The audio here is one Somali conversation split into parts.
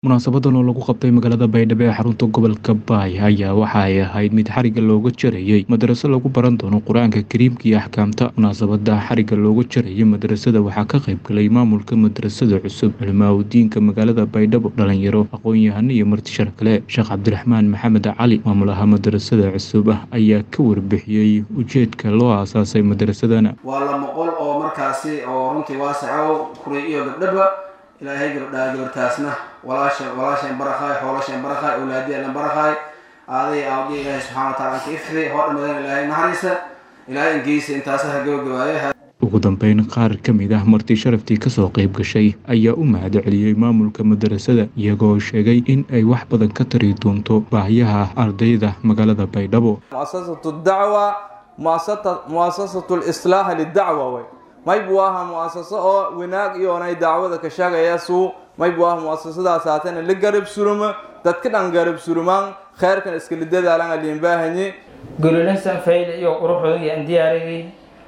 Munaasabadan oo lagu qabtay magaalada Baydhabo ee xarunta gobolka Baay ayaa waxa ay ahayd mid xarigga looga jarayay madraso lagu baran doono Qur'aanka Kariimka iyo axkaamta. Munaasabada xarigga looga jarayay madrasada waxaa ka qayb galay maamulka madrasada cusub, culimaa'idiinta magaalada Baydhabo, dhalinyaro, aqoon-yahano iyo marti sharaf kale. Sheekh Cabdiraxmaan Maxamed Cali, maamulaha madrasada cusub ah, ayaa ka warbixiyey ujeedka loo aasaasay madrasadan. waa lama qol oo markaasi oo runtii waasaco kuray iyo gabdhaba ilaahay gabdhaha gabartaasna walaasha walaasheen barakhaay xoolashen barakhaay awlaadiyalan barakhaay aaday aawdi ilaahay subxana wa taala anka ifri hoo dhammadan ilaahay naxariisa ilaahay ingeysa intaasa ha gabagabaayo ugu dambeyn qaar ka mid ah marti sharaftii kasoo qayb gashay ayaa u mahad celiyey maamulka madrasada iyagoo sheegay in ay wax badan ka tari doonto baahiyaha ardayda magaalada baydhabo مؤسسة الدعوة مؤسسة مؤسسة الإصلاح للدعوة وي ما يبواها مؤسسة أو وناك يوناي دعوة كشاغا يسو ما يبواها مؤسسة دا ساتين اللي قرب سلومة تتكد عن قرب سلومان خير كان اسكال الدادة على اللي ينباهني gololinsan fayle iyo quruxooda iyo aan diyaariyay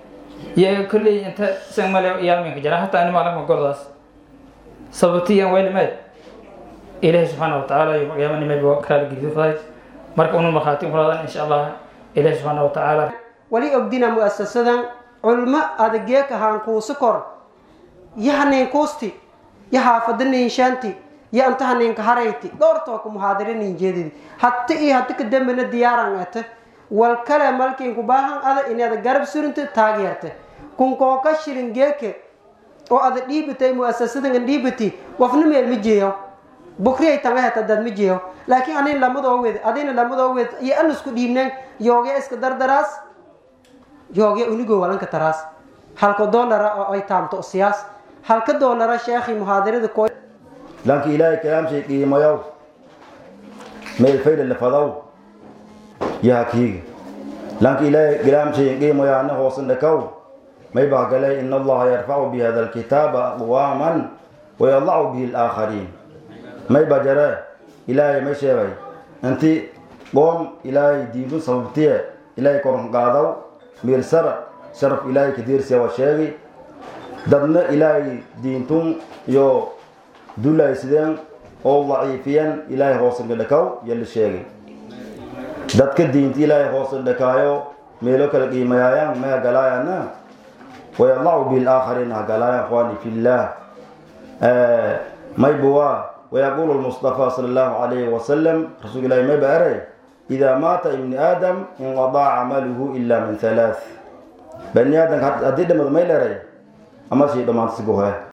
iyo kolley inta san male yaalminka jira hataa ani maalin gordaas sababtiyan waylimeed ilaahay subxaana watacaala iyo magaamanimaba kaala gelidofahay marka unu markhaati kuladan insha allah ilaahay subxaana watacaala wali ogdina mu'asasadan culmo adageek ahaan kuusi kor yahanin kuusti ya haafadanin shanti ya antahaninka harayti dhowrtooka muhaadiranin jeedidi hata iyo hata kadambena diyaaran ate wal kale malkiin ku baahan ada inaad garab surinta taageerta kunkooka shilin geeke oo ada dhiibatay mu'asasadan dhiibati wafna meel ma jeeyo bukriyay tangahata dad ma jeeyo laakiin anin lamadoo wed adina lamadoo wed iyo an isku dhiibneen yoogee iska dardaraas yoogee unigoo walanka taraas halka doolara oo ay taamto siyaas halka doolara sheekhi muhaadarada koo lanki ilaahay kalaamshay qiimayow meel fayda lafadaw yahakiiga lanki ilaahay kalaamshay qiimayo ana hoosan dhakaw may baa galay in allaha yarfacu bi hada alkitaaba aqwaaman wayadacu bihi alaakhariin may baa jare ilaahay may sheegay inti qoom ilaahay diintun sababtiye ilaahay koran qaadaw miirsara sharaf ilaahay kadiirsiya waa sheegi dadna ilaahay diintun iyo dulay sideen oo daciifiyan ilaahay hoosanka dhakaw yala sheegay dadka diinta ilaahay hoosan dhakaayo meelo kala qiimayaayaan may hagalaayana wayadacu bihi alaakhariin hagalaayaan ikhwaani fillah may buwaa ويقول المصطفى صلى الله عليه وسلم رسول الله ما بأري إذا مات ابن آدم انقضى عمله إلا من ثلاث بني آدم هدي دم ما يلري أما شيء ما تسقوها